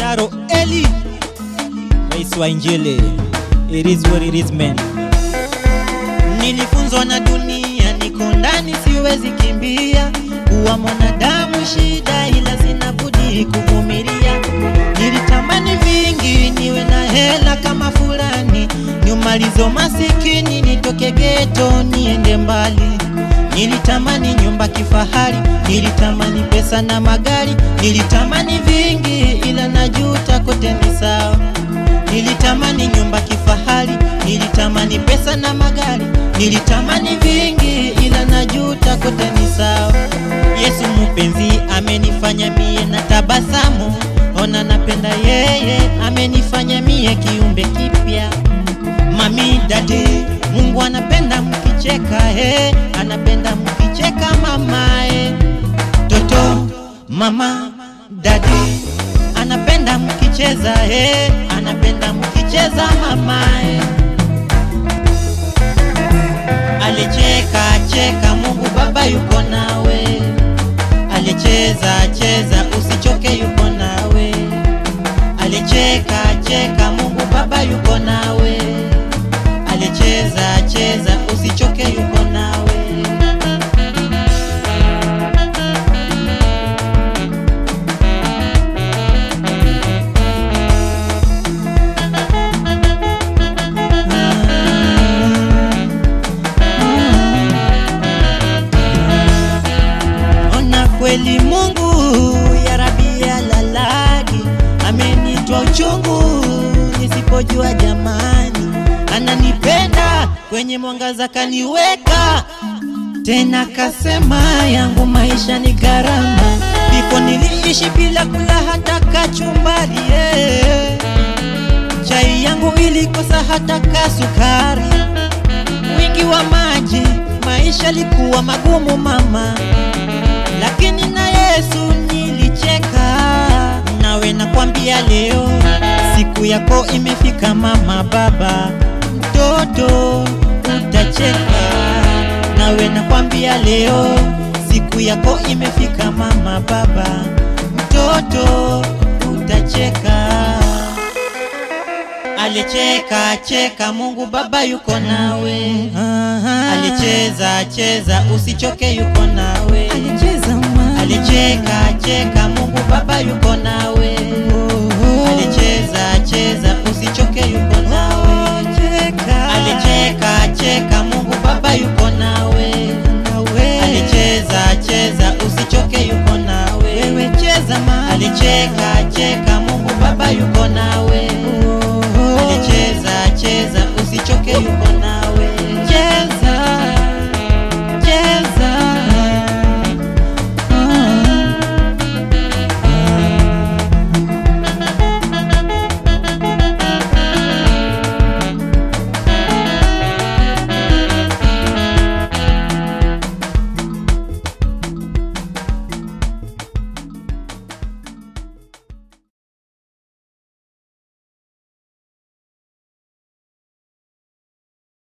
Sharo Eli, rais wa Injili. It is what it is man. Nilifunzwa na dunia, niko ndani, siwezi kimbia. Kuwa mwanadamu shida, ila sina budi kuvumilia. Nilitamani vingi, niwe na hela kama fulani, niumalizo masikini, nitoke geto, niende mbali. Nilitamani nyumba kifahari, nilitamani pesa na magari, nilitamani vingi, ila najuta, kote ni sawa. Nilitamani nyumba kifahari, nilitamani pesa na magari, nilitamani vingi, ila najuta, kote ni sawa. Yesu mpenzi amenifanya mie na tabasamu, ona napenda yeye, amenifanya mie kiumbe kipya. Mami dadi, Mungu anapenda mkicheka, he, anapenda mkicheka mamae. Toto, mama, dadi, anapenda mkicheza, he, anapenda mkicheza mamae. Alicheka cheka, Mungu Baba yuko nawe. Alicheza cheza, usichoke, yuko nawe. Alicheka cheka, Mungu Baba yuko nawe. Alicheza cheza, usichoke, yuko nawe. Ona kweli Mungu ya Rabi ya lalaki amenitoa uchungu nisipojua jamani, ananipenda kwenye mwangaza kaniweka tena, kasema yangu maisha ni gharama. Before niliishi bila kula hata kachumbari yeah. Chai yangu ilikosa hata kasukari wingi wa maji, maisha likuwa magumu mama, lakini na Yesu nilicheka. Nawe nakwambia leo siku yako imefika mama, baba, mtoto utacheka. Nawe nakwambia leo siku yako imefika mama, baba, mtoto utacheka. Alicheka cheka, Mungu Baba yuko nawe. Alicheza cheza, usichoke, yuko nawe. Alicheka cheka, Mungu Baba yuko nawe. Alicheza cheza, usichoke, yuko nawe. Alicheka cheka, Mungu Baba yuko nawe. Alicheza cheza, usichoke, yuko nawe. Alicheka cheka, Mungu Baba yuko nawe. Alicheza cheza, usichoke, yuko